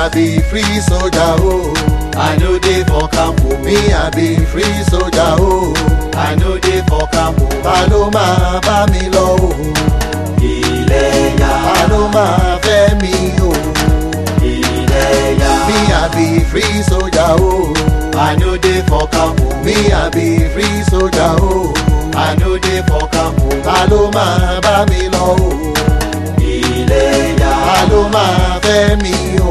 I be free soldier oh. I no dey for camp o. Me I be free soldier oh. I no dey for camp o. Ta ló máa bá mi lọ o? Iléyá, Ta ló máa fẹ́ mi o? Iléyá. Me I be free soldier oh. I no dey for camp o. Me I be free soldier oh. I no dey for camp o. Ta ló máa bá mi lọ o? Iléyá, Ta ló máa fẹ́ mi o?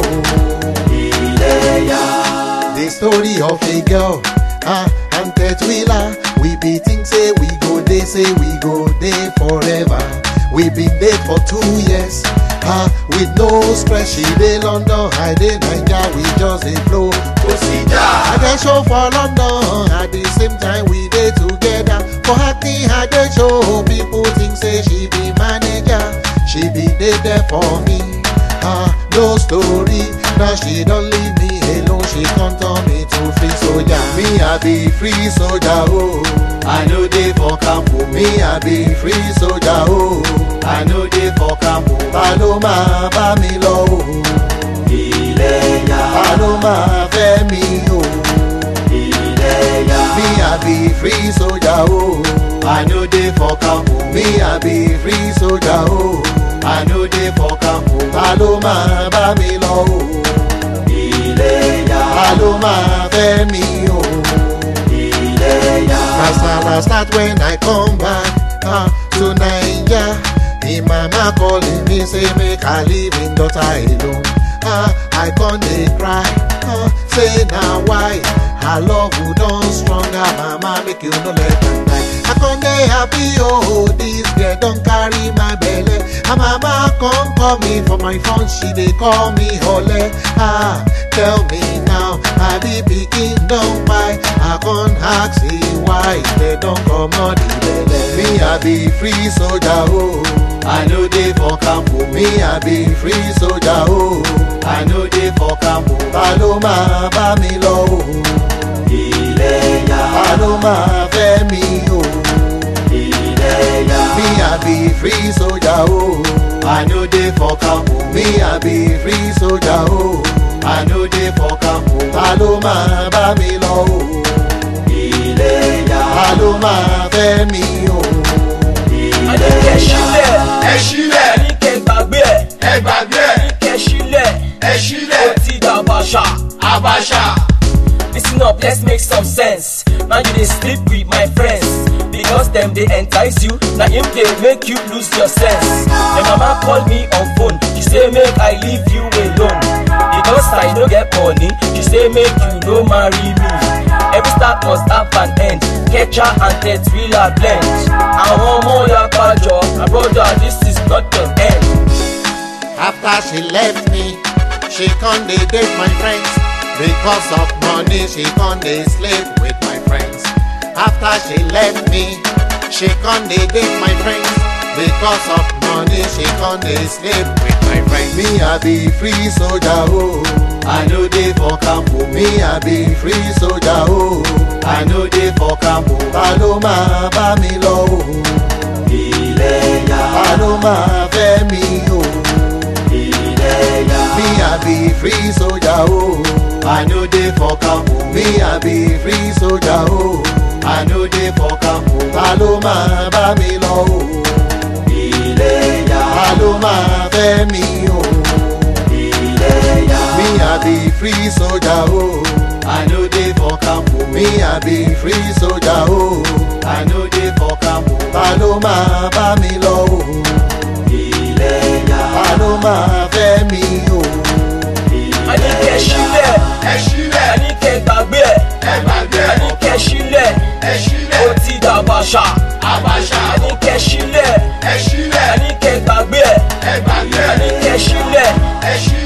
Iléyá. The story of a girl ah, and Tetwila. We be think say we go dey say we go dey forever. We been dey for two years ah, with no stress. She dey London, I dey Naija, we just dey flow. Kò sí jà. I dey show for London at the same time we dey together. For acting I dey show people think say she be manager. She be dey there for me. Ah, no story. Now she don't leave me alone. She come turn me to free soldier. Me I be free soldier oh. I no dey for camp oh. Me I be free soldier oh. I no dey for camp oh. Ta ló máa bá mi lọ o? Iléyá, Ta ló máa fẹ́ mi o? Iléyá. Me I be free soldier oh. I no dey for camp oh. Me I be free soldier oh. I no dey for camp oh. Ta ló máa bá mi lọ o? Iléyá, Ta ló máa fẹ́ mi o? Iléyá. Kasala start when I come back ah, to Naija. Him mama calling me say make I leave him daughter alone. Ah, I con dey cry, ah, say na why her love go don stronger. Mama make you no let am die. I con dey happy oh, this girl don carry my belle. Her mama come call me for my phone, she dey call me Ole. Ah, tell me now, I be pikin don buy. I con ask say why they don comot the belle. Me I be free soldier oh. I no dey for camp oh. Me I be free soldier oh. I no dey for camp oh. Ta ló máa bá mi lọ o? Iléyá, Ta ló máa fẹ́ mi o? Iléyá. Me I be free soldier oh. I no dey for camp oh. Me I be free soldier oh. I no dey for camp oh. Ta ló máa bá mi lọ o? Iléyá, Ta ló máa fẹ́ mi o? Àníkẹ́ sílẹ̀, ẹ sílẹ̀ àníkẹ́ gbàgbé ẹ̀, ẹ gbàgbé ẹ̀ àníkẹ́ sílẹ̀, ẹ ó sílẹ̀ ti dàbàṣà. Abacha Listen up, let's make some sense. Now you dey sleep with my friends. Because them they entice you, now him they make you lose your sense. Your mama call me on phone, she say make I leave you alone. Because I no get money, she say make you no marry me. Every start must have an end. Catcher and Tetrila blend. Àwọn ọmọ ya pàjọ, my brother this is not the end. After she left me, she con dey date my friends. Because of money, she con dey sleep with my friends. After she left me, she con dey date my friends. Because of money, she con dey sleep with my friends. Me, I be free soldier, oh. I no dey for camp, oh. Me, I be free soldier, oh. I no dey for camp, oh. Ta ló máa bá mi lọ, oh. Iléyá, Ta ló máa fẹ́ mi, oh. Iléyá. Me, I be free soldier, oh. I no dey for camp, oh. Me, I be free soldier, oh. I no dey for camp, oh. Ta ló máa bá mi lọ, oh. Iléyá, Ta ló máa fẹ́ mi, oh. Iléyá. Me, I be free soldier, oh. I no dey for camp, oh. Me, I be free soldier, oh. I no dey for camp, oh. Ta ló máa bá mi lọ, oh. Iléyá, Ta ló máa fẹ́ mi, oh. Àníkẹ́ sílẹ̀, ẹ sílẹ̀ àníkẹ́ gbàgbé ẹ̀, ẹ gbàgbé ẹ̀ àníkẹ́ sílẹ̀, ẹ ó sílẹ̀ ti dàbàṣà. Abacha Àníkẹ́ sílẹ̀, ẹ sílẹ̀ àníkẹ́ gbàgbé ẹ̀, ẹ gbàgbé ẹ̀ àníkẹ́ sílẹ̀, ẹ sílẹ̀.